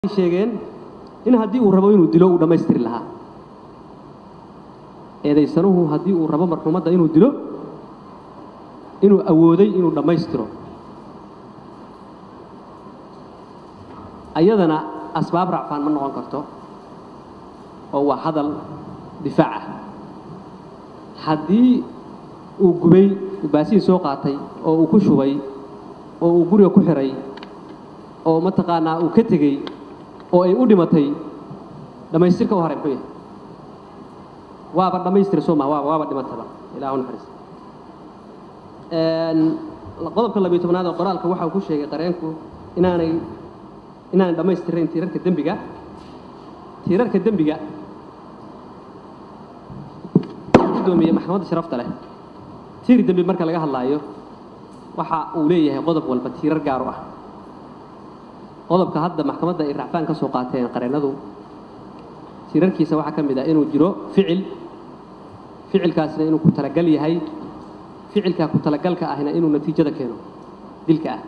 sheegeen in haddii uu rabo inuu dilo uu dhammaystiri lahaa eedaysanuhu haddii uu rabo marxuumadda inuu dilo inuu awooday inuu dhammaystiro ayadana asbaab racfaan ma noqon karto oo waa hadal difaac ah haddii uu gubay baasiin soo qaatay oo uu ku shubay oo uu guriga ku xiray oo mataqaanaa uu ka tegey oo ay u dhimatay dhammaystirka u haray muxuu yahay waaba dhammaystira soo maha waaba waaba dhimataba ilah naxariis qodobka labiyo tobnaad oo qoraalka waxa uu ku sheegay qareenku inaanay inaanay dhammaystirayn tiirarka dembiga tiirarka dembiga gudoomiye maxkamadda sharafta leh tiir dembi marka laga hadlaayo waxa uu leeyahay qodob walba tiirar gaar u ah qodobka hadda maxkamadda ay racfaan ka soo qaateen qareennadu tiirarkiisa waxaa ka mid ah inuu jiro ficil ficilkaasna inuu ku talagal yahay ficilkaa ku talagalka ahna inuu natiijada keeno dilka ah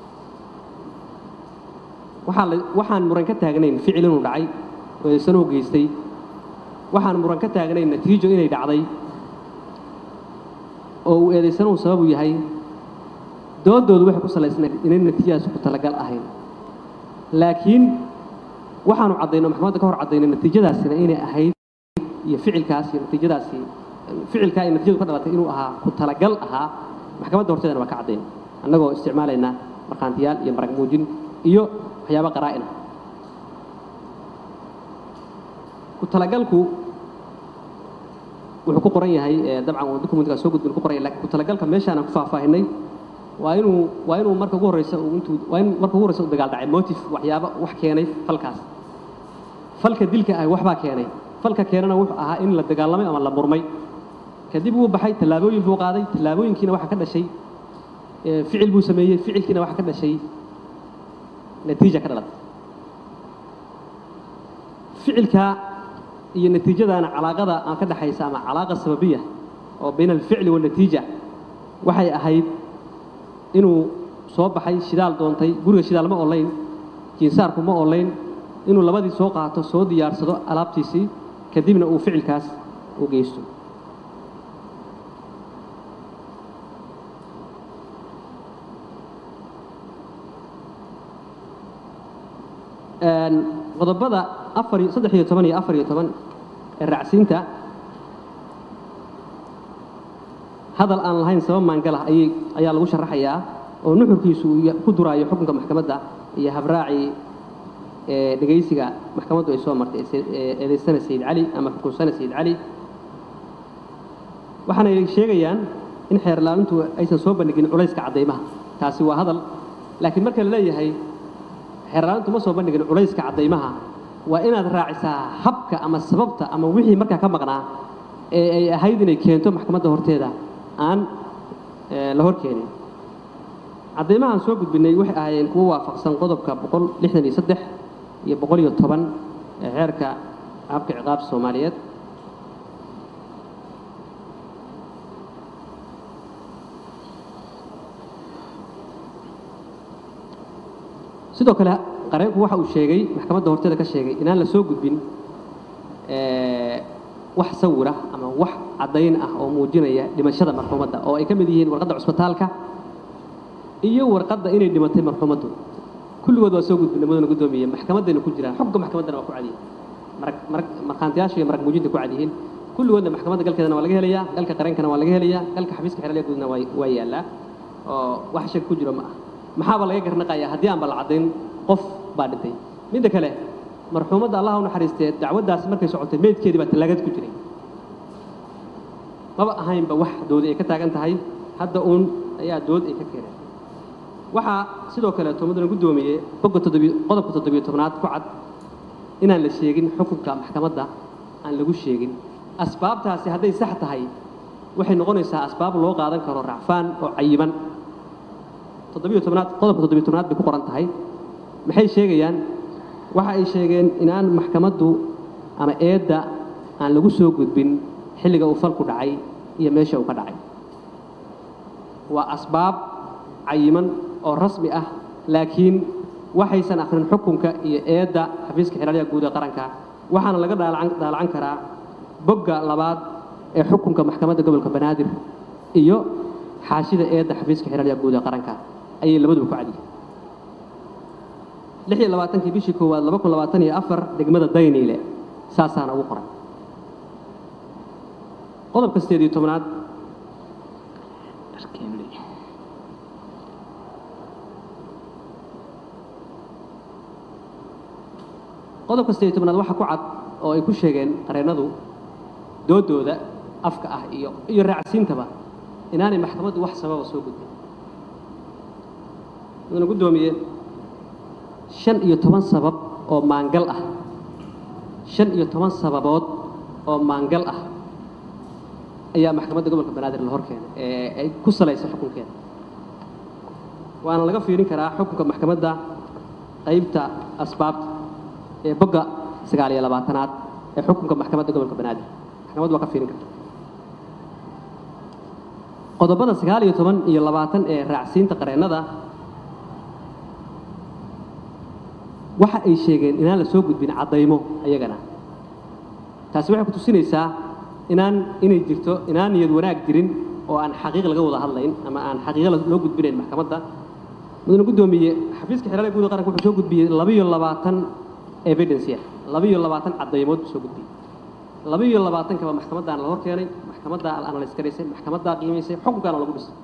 waxaa la waxaan muran ka taagnayn ficil inuu dhacay oo eesanuu geystay waxaan muran ka taagnayn natiijo inay dhacday oo uu eedaysanuhu sababu yahay doodoodu waxay ku salaysnayd inay natiijadaasi ku talagal ahayn laakiin waxaanu caddayno maxkamadda ka hor caddayno natiijadaasina inay ahayd iyo ficilkaas iyo natiijadaasi ficilkaa iyo natiijadu ka dhalatay inuu ahaa ku talagal ahaa maxkamadda horteedana waa ka caddayn annagoo isticmaalayna markhaantiyaal iyo marag muujin iyo waxyaaba qaraa'ina ku talagalku wuxuu ku qoran yahay dabcan uu documentkaa soo gudbin ku qoran yahay lakin ku talagalka meeshaanaan ku faahfaahinay waa inuu waa inuu marka ugu horreysa uu intuu waa in marka ugu horreysa u dagaal dhacay motive waxyaaba wax keenay falkaas falka dilka ah waxbaa keenay falka keenana wuxuu ahaa in la dagaalamay ama la murmay kadib wuu baxay tallaabooyin buu qaaday tallaabooyinkiina waxaa ka dhashay ficil buu sameeyey ficilkiina waxaa ka dhashay natiija ka dhalatay ficilka iyo natiijadaana calaaqada aan ka dhaxaysa ama calaaqa sababiya oo bayna alficli waalnatiija waxay ahayd inuu soo baxay shidaal doontay guriga shidaal ma olayn jiinsaarku ma olayn inuu labadii soo qaato soo diyaarsado alaabtiisii kadibna uu ficilkaas u geysto qodobada afar iyo saddex iyo toban iyo afar iyo toban ee raacsiinta hadal aan lahayn sabab maangalah ayay ayaa lagu sharaxayaa oo nuxurkiisu uu ku duraayo xukunka maxkamadda iyo habraacii ee dhegaysiga maxkamaddu ay soo martay eedaysana sayid cali ama xukunsana sayid cali waxaanay sheegayaan in xeerlaalintu aysan soo bandhigin culayska caddaymaha taasi waa hadal laakiin marka la leeyahay xeerlaalintu ma soo bandhigin culayska caddaymaha waa inaad raacisaa habka ama sababta ama wixii markaa ka maqnaa ee ay ahayd inay keento maxkamadda horteeda aan la hor keenin caddaymahaan soo gudbinay waxay ahaayeen kuwo waafaqsan qodobka boqol lixdan iyo saddex iyo boqol iyo toban ee xeerka habka ciqaabta soomaaliyeed sidoo kale qareenku waxa uu sheegay maxkamadda horteeda ka sheegay inaan la soo gudbin wax sawira ama wax caddayn ah oo muujinaya dhimashada marxuumadda oo ay ka mid yihiin warqadda cusbitaalka iyo warqadda inay dhimatay marxuumaddu kulligood waa soo gudbinay mudana guddoomiye maxkamaddayna ku jiraan xogga maxkamaddana waa ku cad yihiin marag marag markhaantiyaasha iyo marag muujinta ku cad yihiin kulligoodna maxkamadda galkeedana waa laga helayaa galka qareenkana waa laga helayaa galka xafiiska xeralya guudna waa waa yaallaa oo wax shag ku jiro ma ah maxaaba laga garnaqayaa haddii aanba la caddayn qof baa dhintay midda kale marxuumadda allah u naxariistee dacwaddaasi markay socotay meydkeedii baa tallaagad ku jiray maba ahaynba wax doodi ay ka taagan tahay hadda uun ayaa dood ay ka keeneen waxaa sidoo kaleeto mudana guddoomiye bogga toddobiy qodobka toddobiyo tobnaad ku cad inaan la sheegin xukunka maxkamadda aan lagu sheegin asbaabtaasi hadday sax tahay waxay noqonaysaa asbaab loo qaadan karo racfaan oo cayiman toddobiyo tobnaad qodobka toddobiyo tobnaad bay ku qoran tahay maxay sheegayaan waxa ay sheegeen inaan maxkamaddu ama eedda aan lagu soo gudbin xilliga uu falku dhacay iyo meesha uu ka dhacay waa asbaab cayiman oo rasmi ah laakiin waxaysan akhrin xukunka iyo eedda xafiiska xeelaliya guud ee qaranka waxaana laga daalacan daalacan karaa bogga labaad ee xukunka maxkamadda gobolka banaadir iyo xaashida eedda xafiiska xeelaliya guud ee qaranka ayay labaduba ku cadyihiin lix iyo labaatankii bishii koowaad laba kun labaatan iyo afar degmada dayniile saasaana ugu qoran qodobka sideed iyo tobnaad qodobka sideed iyo tobnaad waxaa ku cad oo ay ku sheegeen qareennadu doodooda afka ah iyo iyo raacsiintaba inaanay maxkamaddu wax sababa soo gudbin mudana guddoomiye shan iyo toban sabab oo maangal ah shan iyo toban sababood oo maangal ah ayaa maxkamadda gobolka banaadir la hor keenay ee ay ku salaysa xukunkeeda waana laga fiirin karaa xukunka maxkamadda qaybta asbaabta ee bogga sagaal iyo labaatanaad ee xukunka maxkamadda gobolka banaadir maxkamaddu waa ka fiirin karta qodobada sagaal iyo toban iyo labaatan ee raacsiinta qareennada waxa ay sheegeen inaan la soo gudbin caddaymo ayagana taasi waxay ku tusinaysaa inaan inay jirto inaan niyad wanaag jirin oo aan xaqiiq laga wada hadlayn ama aan xaqiiqo loo gudbinayn maxkamadda mudane guddoomiye xafiiska xeelada guud ee qaranka wuxuu soo gudbiyey labiyo labaatan evidence ah labiyo labaatan caddaymood buu soo gudbiyey labiyo labaatankaba maxkamaddaana la hor keenay maxkamaddaa la analyse garaysay maxkamaddaa qiimaysay xukunkaana lagu dhisay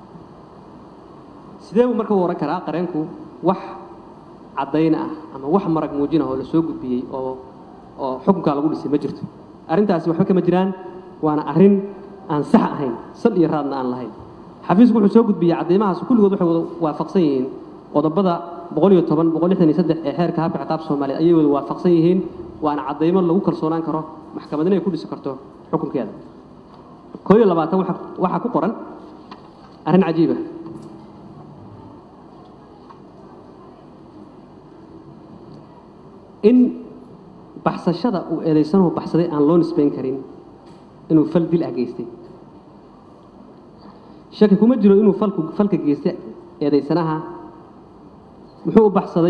sidee buu marka u oran karaa qareenku wax caddayna ah ama wax marag muujin ah oo la soo gudbiyey oo oo xukunkaa lagu dhisay ma jirto arrintaasi waxba kama jiraan waana arrin aan sax ahayn sal iyo raadna aan lahayn xafiisku wuxuu soo gudbiyey caddaymahaas kulligood waxay wada waafaqsan yihiin qodobada boqol iyo toban boqol lixdan iyo saddex ee xeerka habka ciqaab soomaaliya ayay wada waafaqsan yihiin waana caddaymo lagu kalsoonaan karo maxkamadna ay ku dhisi karto xukunkeeda koo iyo labaatan waxa waxaa ku qoran arrin cajiiba in baxsashada uu eedaysanuhu baxsaday aan loo nisbayn karin inuu fal dil ah geystay shaki kuma jiro inuu falku falka geystay eedaysanaha muxuu u baxsaday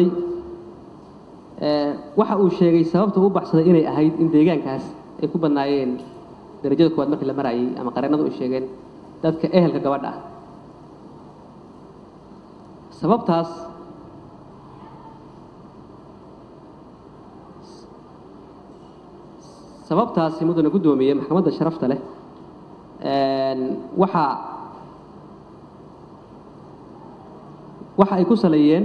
waxa uu sheegay sababta u baxsaday inay ahayd in deegaankaas ay ku badnaayeen darajada koowaad markii la marayay ama qareennadu ay sheegeen dadka ehelka gabadha ah sababtaas sababtaasi mudane guddoomiye maxkamadda sharafta leh waxaa waxa ay ku saleeyeen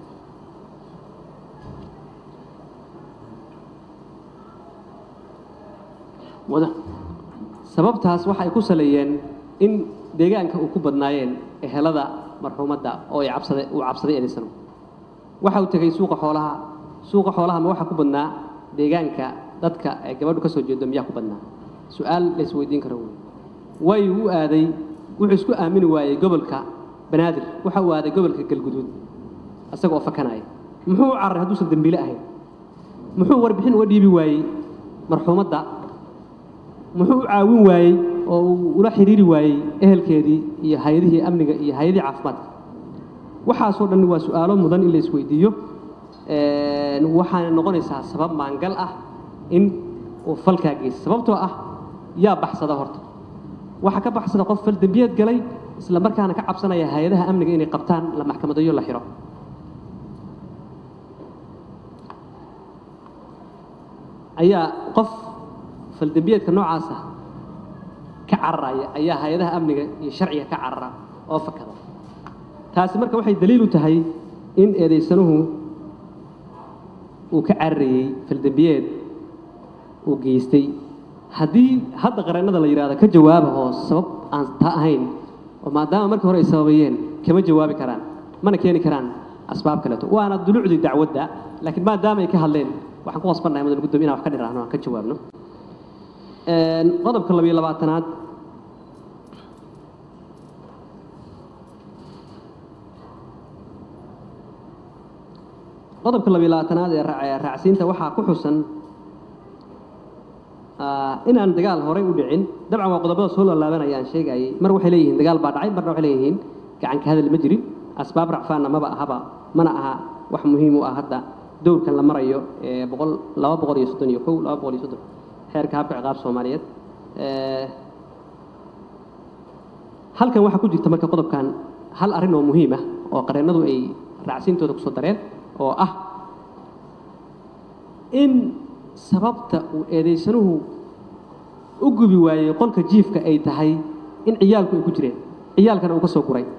wada sababtaas waxa ay ku saleeyeen in deegaanka uu ku badnaayeen ehelada marxuumadda oo ay cabsada uu cabsaday eedaysano waxa uu tegey suuqa xoolaha suuqa xoolaha ma waxa ku badnaa deegaanka dadka ay gabadhu ka soo jeedo miyaa ku badnaa su-aal la isweydiin karo wey way u aaday wuxuu isku aamini waayey gobolka banaadir waxa uu aaday gobolka galguduud isaga oo fakanaya muxuu u cararay hadduusan dembiile ahayn muxuu warbixin uga dhiibi waayey marxuumadda muxuu u caawin waayey oo uu ula xidhiiri waayey ehelkeedii iyo hay-adihii amniga iyo hay-adihii caafimaadka waxaasoo dhan waa su-aalo mudan in la isweydiiyo waxaana noqonaysaa sabab maangal ah in uu falkaa geysta sababtoo ah yaa baxsada horta waxaa ka baxsada qof fal dembiyeed galay isla markaana ka cabsanaya hay-adaha amniga inay qabtaan la maxkamadayo la xiro ayaa qof faldembiyeedka noocaasa ka cararaya ayaa hay-adaha amniga iyo sharciga ka carara oo fakada taasi marka waxay daliil u tahay in eedaysanuhu uu ka cararayey faldembiyeed uu geystay haddii hadda qareennada la yidhahdo ka jawaaba oo sabab aan taa ahayn oo maadaama markii hore ay sababayeen kama jawaabi karaan mana keeni karaan asbaab kaleeto waana dulucdii dacwadda laakiin maadaama ay ka hadleen waxaan ku qasbannahay mudan gudoomiye inaan wax ka dhiraahno aan ka jawaabno qodobka labiyo labaatanaad qodobka labiyo labaatanaad ee raacsiinta waxaa ku xusan inaan dagaal horey u dhicin dabcan waa qodobada soo laalaabanaya aan sheegayay mar waxay leeyihiin dagaal baa dhacay marna waxay leeyihiin gacanka hadal ma jirin asbaab racfaanna maba ahaba mana aha wax muhiim u ah hadda dowrkan la marayo ee boqol laba boqol iyo soddon iyo kow laba boqol iyo soddon xeerka habka ciqaab soomaaliyeed halkan waxaa ku jirta marka qodobkan hal arrin oo muhiim ah oo qareennadu ay raacsiintooda kusoo dareen oo ah in sababta uu eedaysanuhu u gubi waayey qolka jiifka ay tahay in ciyaalku ay ku jireen ciyaalkana uu ka soo guray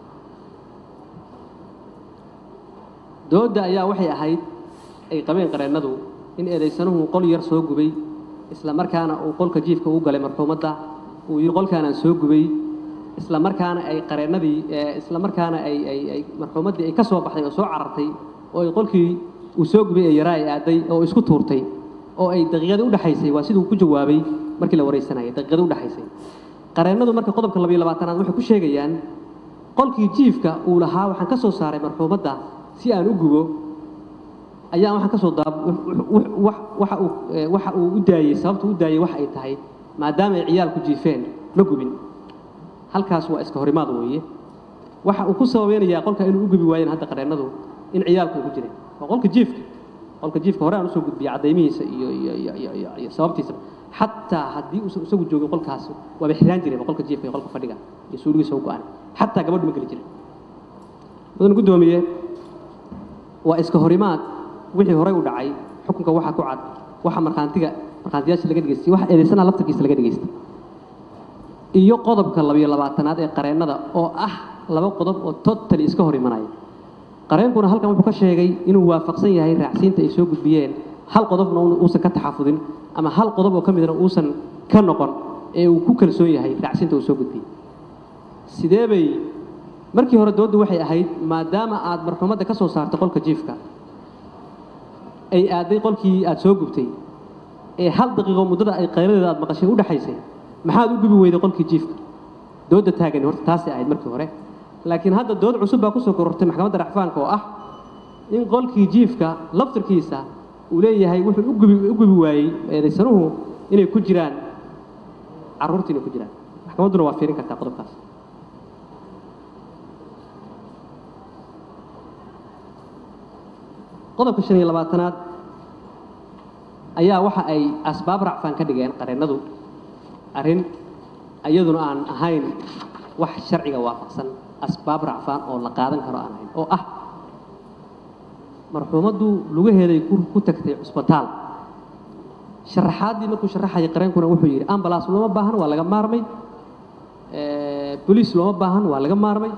doodda ayaa waxay ahayd ay qabeen qareennadu in eedaysanuhu qol yar soo gubay isla markaana uu qolka jiifka ugu galay marxuumadda uu yidhi qolkaanaan soo gubay isla markaana ay qareennadii isla markaana ay ay ay marxuumaddii ay ka soo baxday oo soo carartay oo ay qolkii uu soo gubay ee yaraa ay aaday oo isku tuurtay oo ay daqiiqadii udhexaysay waa siduu ku jawaabay markii la waraysanayay daqiiqadii udhexaysay qareennadu marka qodobka labayo labaatanaad waxay ku sheegayaan qolkii jiifka uu lahaa waxaan ka soo saaray marxuumadda si aan u gubo ayaa waxaan ka soo daab waxa uu waxa uu u daayey sababta u daayey wax ay tahay maadaama ay ciyaalku jiifeen ma gubin halkaas waa iska horimaad weeye waxa uu ku sababeynayaa qolka inuu u gubi waayeen hadda qareennadu in ciyaalku ay ku jireen waa qolka jiifka qolka jiifka hore aan usoo gudbiyey caddaymihiisa iyo iyo iyo iyo iyo iyo sababtiisa xataa haddii uusan isagu joogin qolkaas waaba xiraan jireen qolka jiifka iyo qolka fadhiga iyo suuligiisa u go-an xataa gabadhu ma geli jirin mudan guddoomiye waa iska horimaad wixii horey u dhacay xukunka waxaa ku cad waxa markhaantiga markhaantiyaasha laga dhegeystay waxa eedaysanaha laftarkiisa laga dhegeystay iyo qodobka labiyo labaatanaad ee qareennada oo ah laba qodob oo totally iska hor imanaya qareenkuna halkan wuxuu ka sheegay inuu waafaqsan yahay raacsiinta ay soo gudbiyeen hal qodobna uusan ka taxafudin ama hal qodob oo ka midna uusan ka noqon ee uu ku kalsoon yahay raacsiinta uu soo gudbiyey sidee bay markii hore dooddu waxay ahayd maadaama aad marxuumadda ka soo saartay qolka jiifka ay aaday qolkii aad soo gubtay ee hal daqiiqo muddada ay qayladeeda aad maqashay u dhexaysay maxaad u gubi weyday qolkii jiifka doodda taagani horta taasay ahayd markii hore laakiin hadda dood cusub baa kusoo korortay maxkamadda racfaanka oo ah in qolkii jiifka laftirkiisa uu leeyahay wuxuu u gubi u gubi waayey eedaysanuhu inay ku jiraan carruurta inay ku jiraan maxkamadduna waa fiirin kartaa qodobkaas qodobka shan iyo labaatanaad ayaa waxa ay asbaab racfaan ka dhigeen qareennadu arrin iyaduna aan ahayn wax sharciga waafaqsan asbaab racfaan oo la qaadan karo aan ahayn oo ah marxuumaddu lugaheeday ku tagtay cusbitaal sharaxaaddii markuu sharaxayay qareenkuna wuxuu yidhi ambalaas looma baahan waa laga maarmay boliis looma baahan waa laga maarmay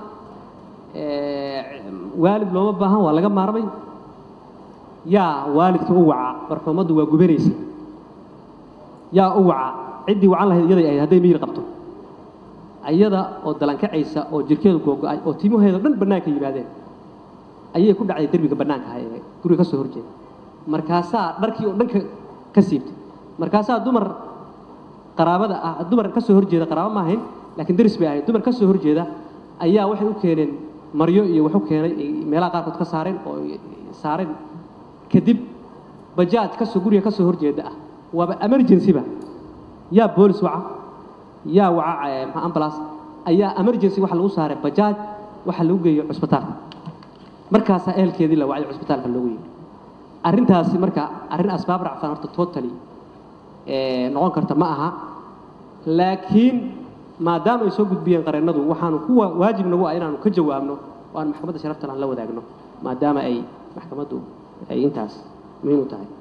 waalid looma baahan waa laga maarmay yaa waalidka u waca marxuumaddu waa gubanaysa yaa u waca ciddii wacan lahayd iyaday ahayd hadday miyir qabto ayada oo dalankacaysa oo jirkeedu googo-ay oo timaheedo dhan bannaanka yimaadeen ayay ku dhacday derbiga bannaanka ah ee guriga ka soo horjeeda markaasaa dharkii oo dhan ka ka siibtay markaasaa dumar qaraabada ah dumar ka soo horjeeda qaraabo ma ahayn laakiin deris bay ahayd dumar ka soo horjeeda ayaa waxay u keeneen maryo iyo wax u keenay ay meelaha qaarkood ka saareen oo saareen kadib bajaaj kasoo guriga ka soo horjeeda ah waaba emergency-ba yaa boolis waca yaa waca maxaa ambulance ayaa emergency waxa lagu saaray bajaaj waxa lagu geeyo cusbitaalka markaasaa ehelkeedii la wacay cusbitaalka loogu yimi arrintaasi marka arrin asbaab racfaan horta totally noqon karta ma aha laakiin maadaama ay soo gudbiyeen qareennadu waxaanu kuwa waajib nagu ah inaanu ka jawaabno oo aan maxkamadda sharaftan aan la wadaagno maadaama ay maxkamaddu ay intaas muhiim u tahay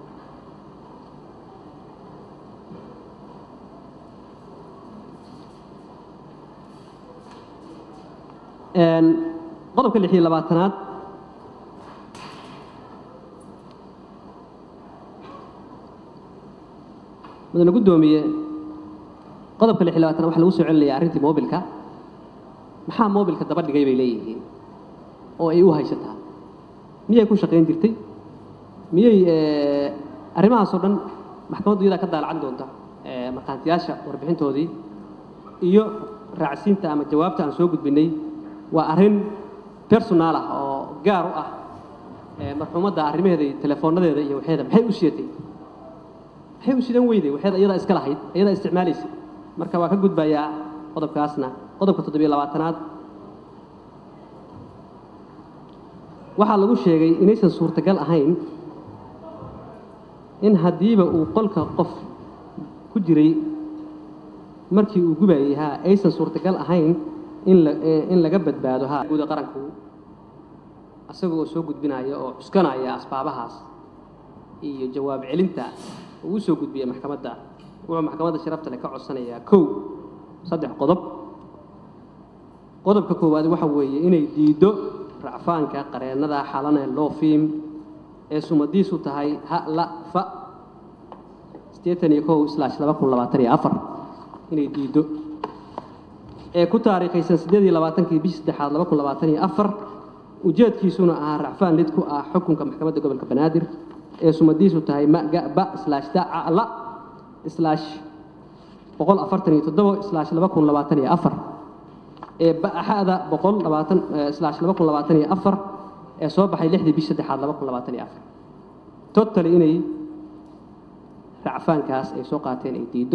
qodobka lix iyo labaatanaad mudane guddoomiye qodobka lix iyo labaatanaad waxa lagu soo celinaya arrintii moobilka maxaa moobilka daba dhigay bay leeyihiin oo ay u haysataa miyay ku shaqayn jirtay miyay arrimahaasoo dhan maxkamaddu iyadaa ka daalacan doonta markhaantiyaasha warbixintoodii iyo raacsiinta ama jawaabta aan soo gudbinay waa arrin personaal ah oo gaar u ah marxuumadda arrimaheeda iyo teleefoonadeeda iyo waxeeda maxay u sidatay maxay u sidan weyday waxeeda iyadaa iska lahayd iyadaa isticmaalaysa marka waa ka gudbayaa qodobkaasna qodobka toddobiyo labaatanaad waxaa lagu sheegay inaysan suurtagal ahayn in haddiiba uu qolka qof ku jiray markii uu gubayay haa aysan suurtagal ahayn in la in laga badbaado haa guuda qaranku asaga oo soo gudbinaya oo cuskanaya asbaabahaas iyo jawaab celinta uu usoo gudbiyay maxkamadda wuxuu maxkamadda sharafta leh ka codsanayaa kow saddex qodob qodobka koowaad waxa weeye inay diiddo racfaanka qareennada xalane loofiim ee sumadiisu tahay ha la fa siddeetan iyo kow slash laba kun labaatan iyo afar inay diiddo ee ku taariikhaysan siddeed iyo labaatankii bishii saddexaad laba kun labaatan iyo afar ujeedkiisuna ahaa racfaan lid ku ah xukunka maxkamadda gobolka banaadir ee sumadiisu tahay ma ga ba slash daca la slash boqol afartan iyo toddobo slash laba kun labaatan iyo afar ee ba'axada boqol labaatan slash laba kun labaatan iyo afar ee soo baxay lixdii bish saddexaad laba kun labaatan iyo afar totally inay racfaankaas ay soo qaateen ay diiddo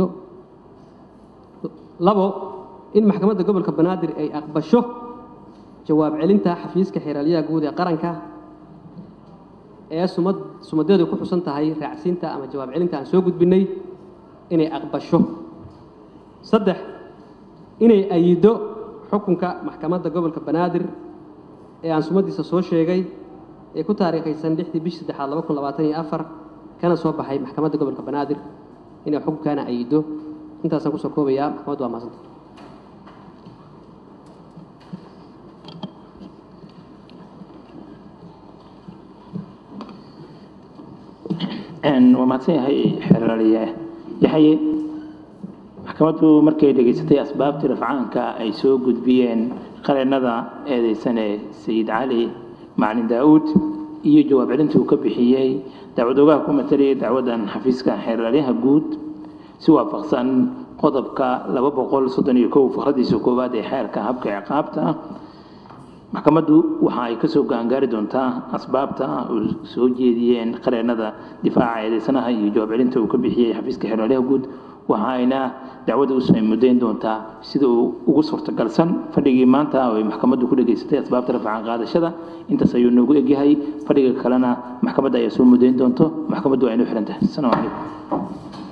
labo in maxkamadda gobolka banaadir ay aqbasho jawaab celinta xafiiska xeeralyaha guud ee qaranka ee sumad sumadeedu ku xusan tahay raacsiinta ama jawaab celinta aan soo gudbinay inay aqbasho saddex inay ayido xukunka maxkamadda gobolka banaadir ee aan sumadiisa soo sheegay ee ku taariikhaysan lixdii bishii saddexaad laba kun labaatan iyo afar kana soo baxay maxkamadda gobolka banaadir inay xukunkaana ayido intaasaan kusoo koobayaa maxkamaddu waa maasanta waa mahadsan yahay xeeraliye yaxye maxkamaddu markay dhegaysatay asbaabtii rafcaanka ay soo gudbiyeen qareennada eedeysane sayid cali macalin daa'uud iyo jawaab celintii uu ka bixiyey dacwad ogaha ku matalaya dacwaddan xafiiska xeeralyaha guud si waafaqsan qodobka laba boqol soddon iyo kow fakradiisa koowaad ee xeerka habka ciqaabta maxkamaddu waxa ay kasoo gaangaari doontaa asbaabta uu soo jeediyeen qareennada difaaca eedeysanaha iyo jawaab celinta uu ka bixiyey xafiiska xeeralyaha guud waxa ayna dacwadda usoo mudayn doontaa sida uu ugu suurtagalsan fadhigii maanta oo ay maxkamaddu ku dhegaysatay asbaabta rafcaan qaadashada intaas ayuu noogu egyahay fadhiga kalena maxkamadda ayaa soo mudayn doonto maxkamaddu waa inuu xiran tahay asalaamu calaykum